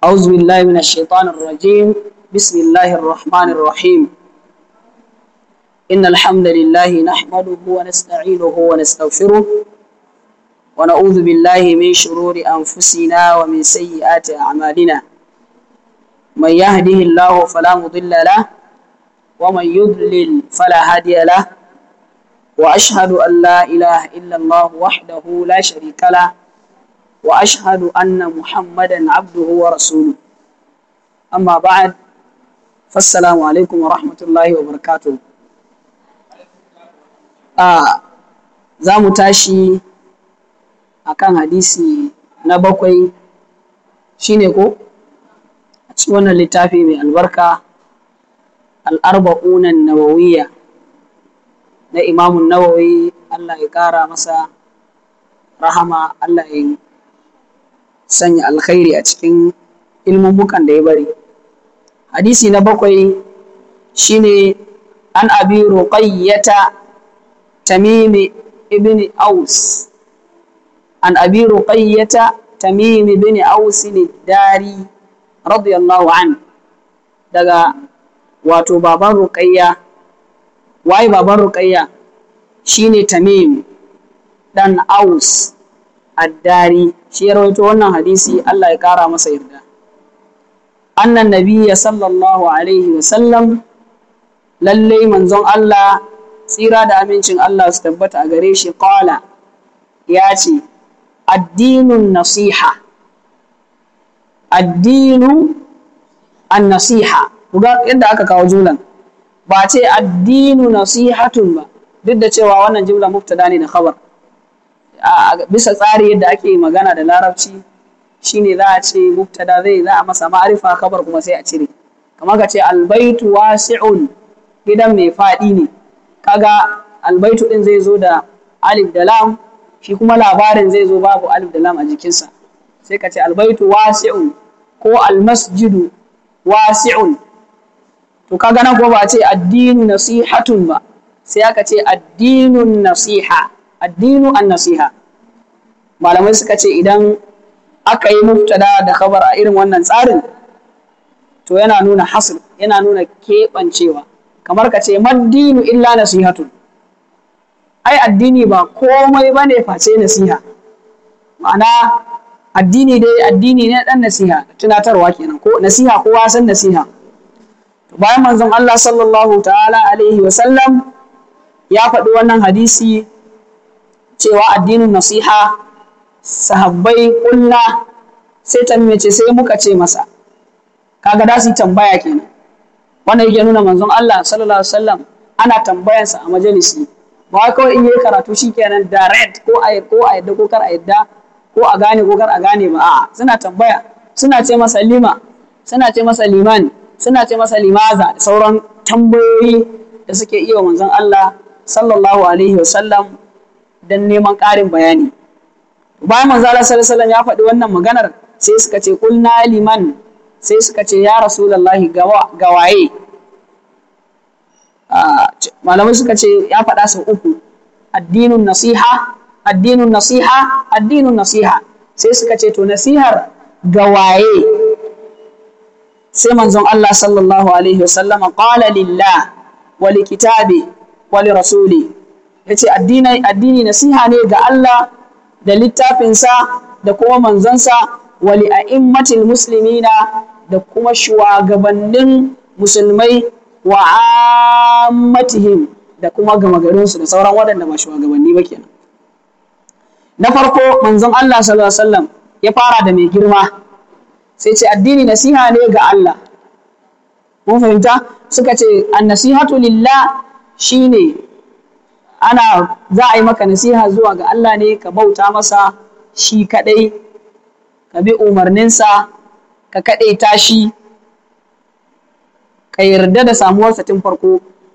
أعوذ بالله من الشيطان الرجيم بسم الله الرحمن الرحيم إن الحمد لله نحمده ونستعينه ونستغفره ونعوذ بالله من شرور أنفسنا ومن سيئات أعمالنا من يهده الله فلا مضل له ومن يضلل فلا هادي له وأشهد أن لا إله إلا الله وحده لا شريك له وأشهد أن محمدا عبده ورسوله أما بعد فالسلام عليكم ورحمة الله وبركاته آه za mu tashi a kan hadisi na bakwai shine ko a cikin wannan littafi mai albarka al'arba'unan nawawiyya na imamun nawawi Allah ya ƙara masa rahama Allah ya sanya alkhairi a cikin ilmummukan da ya bari hadisi na bakwai shine an abi ruqayyata tamimi ibn aus an abi ruqayyata tamim ibn aus dari radiyallahu an daga wato baban ruqayya waye baban ruqayya shine tamim dan aus addari shi ya rawaito wannan hadisi Allah ya kara masa yarda annan nabiyya sallallahu alaihi wa sallam lalle manzon Allah tsira da amincin Allah su tabbata a gare shi qala ya ce addinun nasiha addinu an nasiha ga yadda aka kawo jumlan ba ce addinu nasihatun ba duk da cewa wannan jumla mubtada ne da khabar bisa tsari yadda ake magana da larabci shine za a ce mubtada zai za a masa ma'arifa khabar kuma sai a cire kamar ka ce albaitu wasi'un gidan mai faɗi ne kaga albaitu din zai zo da alif da lam shi kuma labarin zai zo babu alif da lam a jikinsa sai ka ce albaitu wasi'un ko almasjidu wasi'un to kaga nan ko ba ce addinu nasihatun ba sai aka ce addinun nasiha addinu an nasiha malamai suka ce idan aka yi mubtada da khabar a irin wannan tsarin to yana nuna hasr yana nuna keɓancewa kamar ka ce maddinu illa nasihatun ai addini ba komai ba ne face nasiha ma'ana addini dai addini ne dan nasiha tunatarwa kenan ko nasiha kowa san nasiha bayan manzon Allah sallallahu ta'ala alaihi wa sallam ya faɗi wannan hadisi cewa addinin nasiha sahabbai kulla sai ta ce sai muka ce masa kaga da su tambaya kenan wannan yake nuna manzon Allah sallallahu alaihi wasallam ana tambayansa a majalisi ba kawai in yi karatu shikenan direct ko a ko a yadda ko kar a yadda ko a gane ko kar a gane ba a'a suna tambaya suna ce masa lima suna ce masa liman suna ce masa limaza da sauran tambayoyi da suke iya manzon Allah sallallahu alaihi wasallam don neman ƙarin bayani bayan manzo Allah sallallahu ya faɗi wannan maganar sai suka ce kulna liman sai suka ce ya rasulullahi ga waye malamai suka ce ya faɗa sau uku addinun nasiha addinun nasiha addinun nasiha sai suka ce to nasihar ga waye sai manzon Allah sallallahu alaihi wasallama qala lillah wa likitabi wa lirasuli yace addini addini nasiha ne ga Allah da littafinsa da kuma manzansa wa li a'immatil muslimina da kuma shugabannin musulmai wa ammatihim da kuma gama garinsu da sauran waɗanda ba shugabanni ba kenan na farko manzon Allah sallallahu alaihi wasallam ya fara da mai girma sai ce addini nasiha ne ga Allah mun fahimta suka ce annasihatu lillah shine ana za a yi maka nasiha zuwa ga Allah ne ka bauta masa shi kadai ka bi umarninsa ka kadaita shi ka yarda da samuwarsa tun farko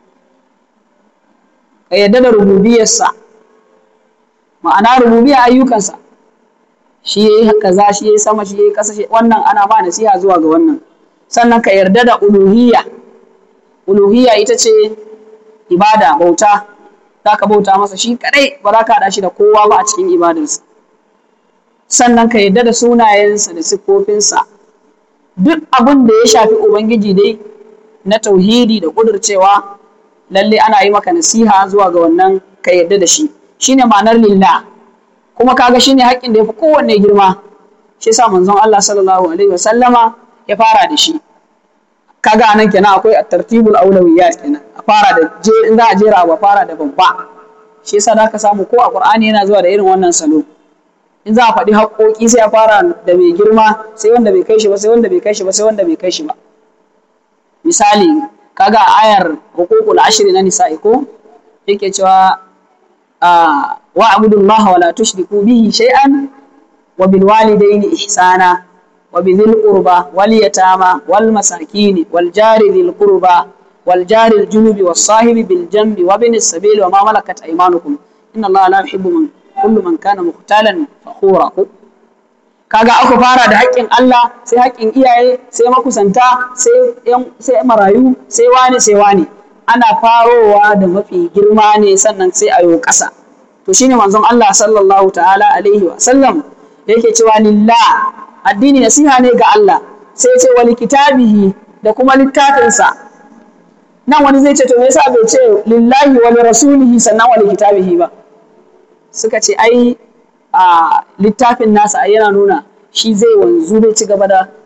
ka yarda da rububiyarsa ma'ana rububiyar ayyukansa shi yayi kaza shi yayi sama shi yayi kasa wannan ana ba nasiha zuwa ga wannan sannan ka yarda da uluhiyya uluhiyya ita ce ibada bauta za ka bauta masa shi kadai ba za ka haɗa shi da kowa ba a cikin ibadarsa sannan ka yarda da sunayensa da siffofinsa duk abin da ya shafi ubangiji dai na tauhidi da kudurcewa lalle ana yi maka nasiha zuwa ga wannan ka yarda da shi shine ma'anar lillah kuma kaga shine haƙƙin da yafi kowanne girma shi yasa manzon Allah sallallahu alaihi wasallama ya fara da shi kaga anan kenan akwai at-tartibul awlawiyat kenan a fara da je in za a jera ba fara da babba shi yasa da ka samu ko a Qur'ani yana zuwa da irin wannan salo in za a faɗi haƙoƙi sai a fara da mai girma sai wanda bai kai shi ba sai wanda bai kai shi ba sai wanda bai kai shi ba misali kaga a ayar hukukul ashri na nisa'i ko yake cewa wa abudullaha wala tushriku bihi shay'an wa bil walidayni ihsana wa bi dhil qurba wal yatama wal masakin wal jari dhil qurba wal jari al junubi was sahibi bil janbi wa bin sabil wa ma malakat aymanukum inna allaha la yuhibbu man kullu man kana mukhtalan fakhura kaga aka fara da haƙƙin Allah sai haƙƙin iyaye sai makusanta sai sai marayu sai wani sai wani ana farowa da mafi girma ne sannan sai a yi ƙasa to shine manzon Allah sallallahu ta'ala alaihi wa sallam yake cewa lillah addini nasiha ne ga Allah sai ce wali kitabihi da kuma littafinsa nan wani zai ce to me yasa bai ce lillahi wa rasulihi sannan wali kitabihi ba suka ce ai a littafin nasa yana nuna shi zai wanzu zai ci gaba da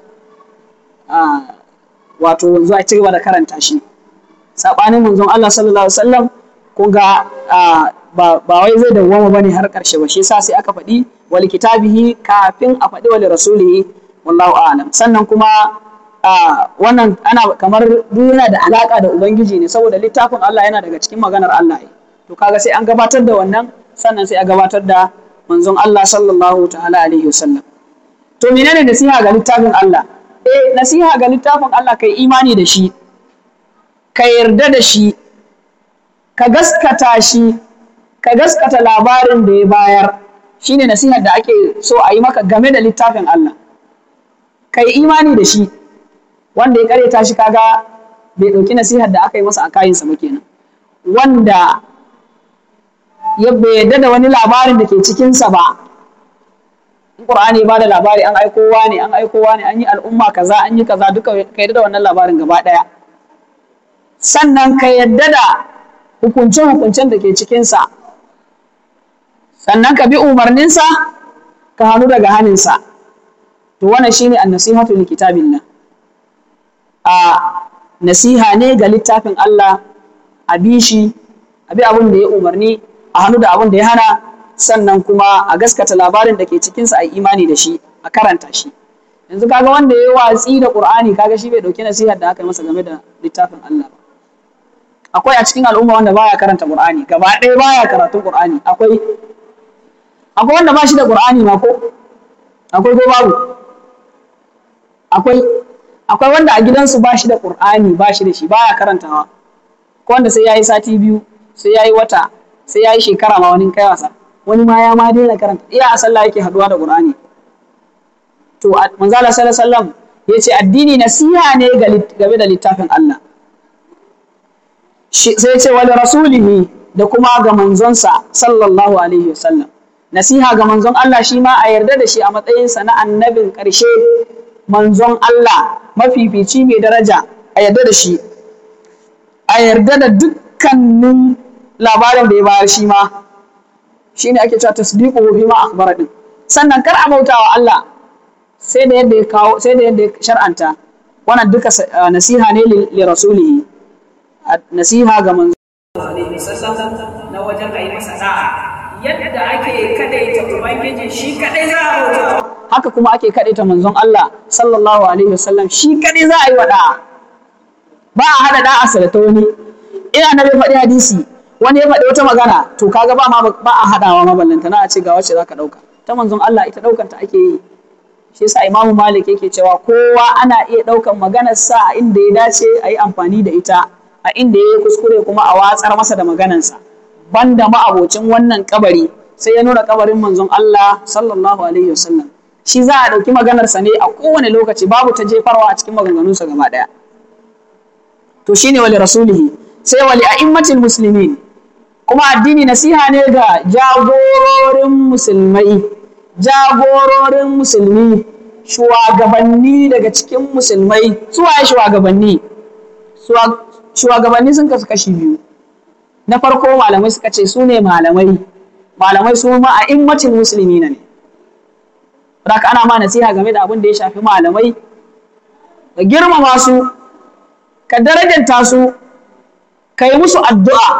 wato wanzu a ci gaba da karanta shi saɓanin manzon Allah sallallahu alaihi wasallam kun ga ba wai zai dawwama bane har ƙarshe ba shi yasa sai aka faɗi wal kitabihi kafin a faɗi wal rasulihi wallahu a'lam sannan kuma wannan ana kamar duk yana da alaka da ubangiji ne saboda littafin Allah yana daga cikin maganar Allah to kaga sai an gabatar da wannan sannan sai a gabatar da manzon Allah sallallahu ta'ala alaihi wasallam to menene nasiha ga littafin Allah eh nasiha ga littafin Allah kai imani da shi ka yarda da shi ka gaskata shi ka gaskata labarin da ya bayar shine nasihar da ake so a yi maka game da littafin Allah kai imani da shi wanda ya kareta shi kaga bai ɗauki nasihar da aka yi masa a kayinsa ba kenan wanda ya bai yadda da wani labarin da ke cikinsa ba in ƙur'ani ba da labari an aikowa ne an aikowa ne an yi al'umma kaza an yi kaza duka ka yadda da wannan labarin gaba ɗaya sannan ka yadda da hukunce-hukuncen da ke cikinsa sannan ka bi umarninsa ka hannu daga haninsa to wannan shine an-nasihatu li kitabillah a nasiha ne ga littafin Allah a bi shi a bi abin da ya umarni a hannu da abin da ya hana sannan kuma a gaskata labarin da ke cikinsa a imani da shi a karanta shi yanzu kaga wanda ya yi watsi da Qur'ani kaga shi bai dauki nasihar da aka yi masa game da littafin Allah ba akwai a cikin al'umma wanda baya karanta Qur'ani gaba ɗaya baya karatun Qur'ani akwai akwai wanda ba shi da Qur'ani ma ko akwai ko babu akwai akwai wanda a gidansu ba shi da Qur'ani ba shi da shi baya karantawa ko wanda sai yayi sati biyu sai yayi wata sai yayi shekara ma wani kai wasa wani ma ya ma daina karanta iya a sallah yake haduwa da Qur'ani to manzo Allah sallallahu alaihi wasallam yace addini nasiha ne game da littafin Allah sai ce wali rasulihi da kuma ga manzonsa sallallahu alaihi wasallam nasiha ga manzon Allah shi ma a yarda da shi a matsayinsa na annabin ƙarshe manzon Allah mafifici mai daraja a yarda da shi a yarda da dukkanin labarin da ya bayar shi ma shi ne ake cewa tasdiqu fi ma akhbara din sannan kar a bautawa Allah sai da yadda ya kawo sai da yadda ya shar'anta wannan duka nasiha ne li rasulihi nasiha ga manzo na wajen ayi masa da'a yadda ake kadaita ubangiji shi kadai za a bauta haka kuma ake kadaita manzon Allah sallallahu alaihi wasallam shi kadai za a yi wa da'a ba a hada da'a sa da ta wani ina na bai faɗi hadisi wani ya faɗi wata magana to kaga ba ma ba a hadawa maballanta na a ce ga wacce zaka dauka ta manzon Allah ita daukan ta ake yi shi yasa Imam Malik yake cewa kowa ana iya daukan maganar sa a inda ya dace a yi amfani da ita a inda ya yi kuskure kuma a watsar masa da maganarsa banda ma'abocin wannan kabari sai ya nuna kabarin manzon Allah sallallahu alaihi wasallam shi za a ɗauki maganarsa ne a kowane lokaci babu ta jefarwa a cikin maganganunsa gaba ɗaya to shine wali rasulihi sai wali a'immatil muslimin kuma addini nasiha ne ga jagororin musulmai jagororin musulmi shugabanni daga cikin musulmai su waye shugabanni shugabanni sun kasu kashi biyu na farko malamai suka ce su ne malamai malamai su ma a immacin musulmi ne Raka ana ma nasiha game da abin da ya shafi malamai ka girmama su ka darajanta su ka yi musu addu'a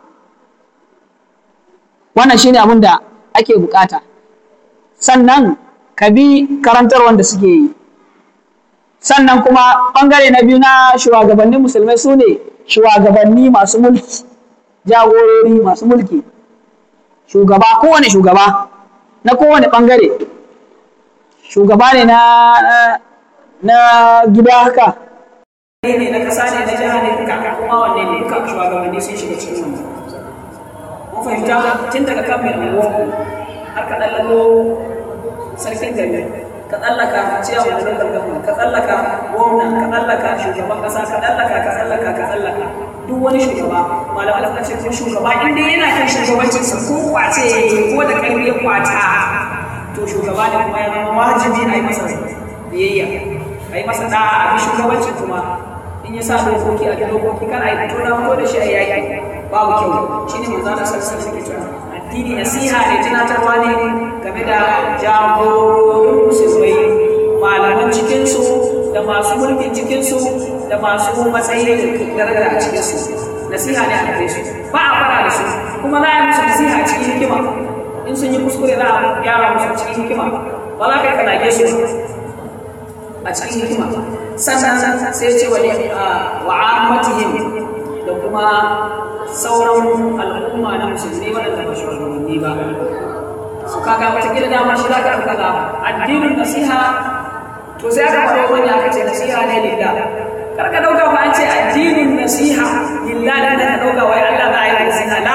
wannan shine abin da ake bukata sannan ka bi karantar wanda suke yi sannan kuma ɓangare na biyu na shugabannin musulmai su ne shugabanni masu mulki jagorori masu mulki shugaba kowane shugaba na kowane ɓangare shugaba ne na na gida haka ne na kasa ne na jiha ne duka kuma wanne ne duka shugabanni sun shiga cikin wannan mun fahimta tun daga kan mai unguwa har ka ɗallalo sarkin gari ka tsallaka ciyawa da gargafa ka tsallaka gwamna ka tsallaka shugaban kasa ka tsallaka ka tsallaka ka tsallaka duk wani shugaba malamai suka ce ko shugaba inda yana kan shugabancin sa ko kwace ko da karfi ya kwata to shugaba ne kuma ya zama wajibi a yi masa biyayya a yi masa da'a a bi shugabancin kuma in ya sa dokoki a dokoki kan a yi fito na fito da shi a yayi babu kyau shine manzo Allah sallallahu alaihi wasallam addini nasiha ne tunatarwa ne game da jagororin musulmai malaman cikinsu da masu mulkin cikinsu da masu matsayi da daraja a cikinsu nasiha ne a gare su ba a fara da su kuma za a yi musu nasiha a cikin hikima in sun yi kuskure za a gyara musu cikin hikima ba za ka yi kanage su a cikin hikima sannan sai ce wani wa'amatihim da kuma sauran al'umma na musulmi waɗanda ba shugabanni ba su kaga wata gida dama shi zaka ɗauka ga addinin nasiha to sai aka faɗo wani aka ce nasiha ne lillah kar ka ɗauka ba an ce addinin nasiha lillah da ka ɗauka wai Allah za a yi nasiha la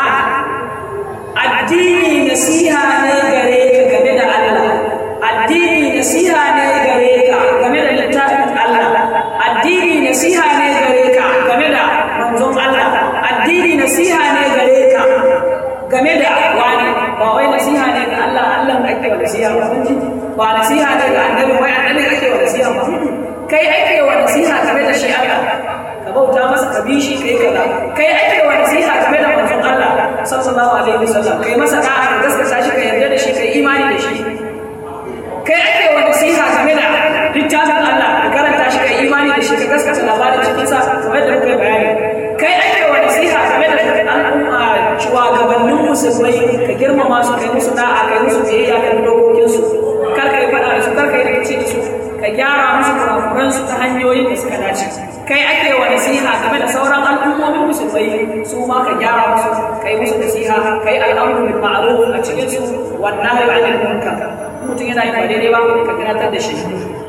addini nasiha ne gare ka game da Allah addini nasiha ne gare ka game da littafin Allah addini nasiha ne gare ka game da manzon Allah addini nasiha ne gare ka game da wani ba wai nasiha ne ga Allah Allah da ake wa nasiha ba ba nasiha ne ga annabi wai annabi ake wa nasiha ba kai ake wa nasiha game da shi Allah ka bauta masa ka bi shi kai kaza kai ake wa nasiha game da manzon Allah sallallahu alaihi wasallam kai masa da'a ka gaskata shi ka yarda da shi kai imani da shi kai ake wa nasiha game da littafin Allah ka karanta shi kai imani da shi ka gaskata labarin cikin sa kamar da muka bayani kai ake wa nasiha game da al'umma shugabannin musulmai ka girmama su kai musu da'a kai musu biyayya kan dokokin su kar ka yi faɗa da su kar ka yi rikici da su ka gyara musu kurakuran su ta hanyoyin da suka dace kai ake wa nasiha game da sauran al'ummomin musulmai su ma ka gyara musu kai musu nasiha kai al'amru bil ma'ruf a cikin su wannan nahyi 'anil munkar mutum yana yin ba daidai ba ka tunatar da shi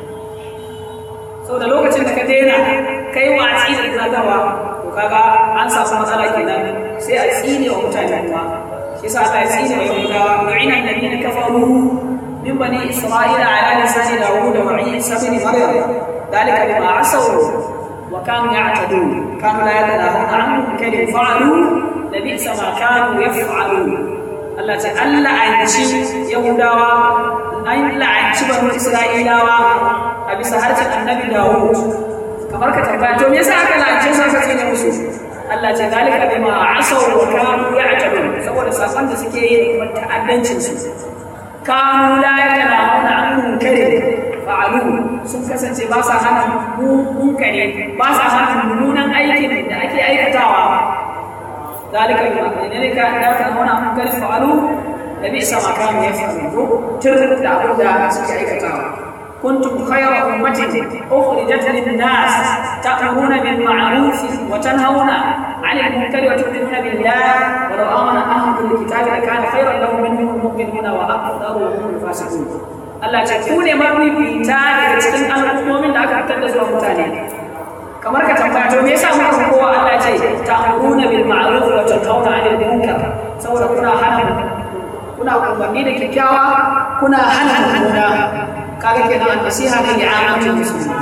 saboda lokacin da ka daina kai watsi da tunatarwa to kaga an samu matsala kenan sai a tsine wa mutane kuma shi sa Allah ya tsine wa yahudawa lu'ina alladhina kafaru min bani isra'ila ala lisani dawud wa isa ibn maryam dalika bima asaw wa kanu ya'tadun kanu la yatanahuna an munkarin fa'alu labisa ma kanu yaf'alun Allah ce Allah an ci yahudawa an la'anci banu isra'ilawa a bisa harshen annabi dawud kamar ka tambaya to me yasa aka la'ance su aka tsine musu Allah ce zalika bima asaw wa kanu ya'tadun saboda sakon da suke yi kuma ta'addancin su kanu la yatanahuna an munkari fa'alu sun kasance ba sa hana munkari ba sa hana mummunan aikin da ake aikatawa zalika bima ne ka da ka hana munkari fa'alu da bi sama kanu yaf'alu tur da abin da suke aikatawa كنتم خير أمة أخرجت للناس تأمرون بالمعروف وتنهون عن المنكر وتؤمنون بالله ولو آمن أهل الكتاب لكان خيرا لهم منهم المؤمنون وأكثرهم الفاسقون Allah ce ku ne mafifita daga cikin al'ummomin da aka fitar da zuwa mutane kamar ka tambaya to me yasa muka kowa Allah ce ta'muruna bil ma'ruf wa tanhauna 'anil munkar saboda kuna hana kuna umarni da kyakkyawa kuna hana mummuna kaga kenan nasiha ne ga amatul muslimin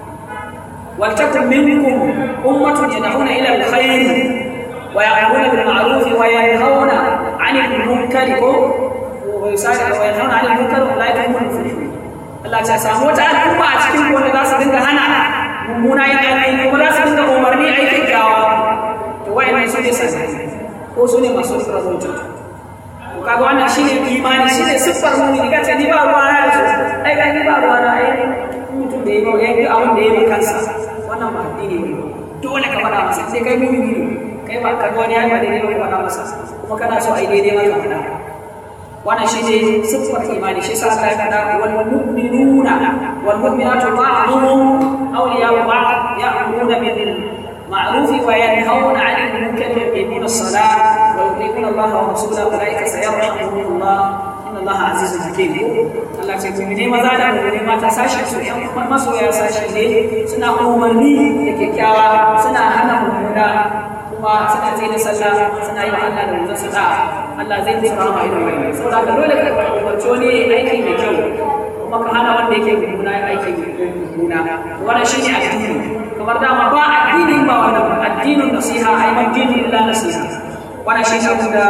wal takum minkum ummatun yad'una ila alkhair wa ya'muruna bil ma'ruf wa yanhauna 'anil munkar wa yusari'una wa yanhauna 'anil munkar wa la yakunu muflihun Allah ya samu wata al'umma a cikin wanda za su dinga hana mummuna yin aiki kuma za su dinga umarni a yi kyakkyawa to wayannan su ne sani ko su ne masu rabauta to kaga wannan shine imani shine siffar mu'mini ka ce ni ba ruwa na da su ai ga ni ba ruwa na ai mutum da yayi yayi abin da yayi kansa wannan ba addini ne dole ka faɗa masa sai kai mu'mini kai ba ka wani ya ba daidai ba ka faɗa masa kuma kana so ai daidai ma ka faɗa wannan shi ne siffar imani shi sa Allah ya faɗa wal mu'minuna wal mu'minatu ba'dhum awliya'u ba'd ya'muruna bil ma'ruf wa yanhauna 'anil munkar wa yuqimuna as-salata wa yuqimuna Allah wa rasulahu ulaika sayarhamuhum Allah inna Allah azizun hakim Allah ce ku ne maza da ku ne mata sashi su yan masoya sashi ne suna umarni da kyakkyawa suna hana mummuna kuma suna tsaye da sallah suna yi wa Allah da manzon sada'a Allah zai musu rahama irin wannan saboda haka dole ka umarci wani aiki mai kyau kuma ka hana wanda yake mummuna aiki mummuna wannan shine addini kamar dama ba addini ba wannan ba addinin nasiha ai addinin illa nasiha wannan shine abin da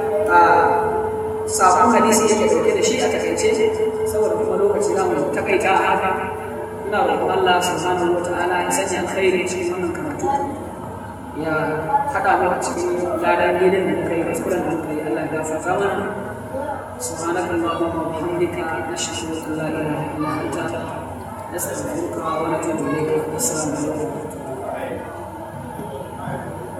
sabon hadisi yake dauke da shi a takaice saboda kuma lokaci za mu takaita a haka ina roƙon Allah subhanahu wa ta'ala ya sanya alkhairi cikin wannan karatu ya haɗa mu a cikin ladan gidan da muka yi kuskuren da muka yi Allah ya gafarta mana سبحانك اللهم وبحمدك نشهد ان لا اله الا انت نستغفرك ونتوب اليك السلام عليكم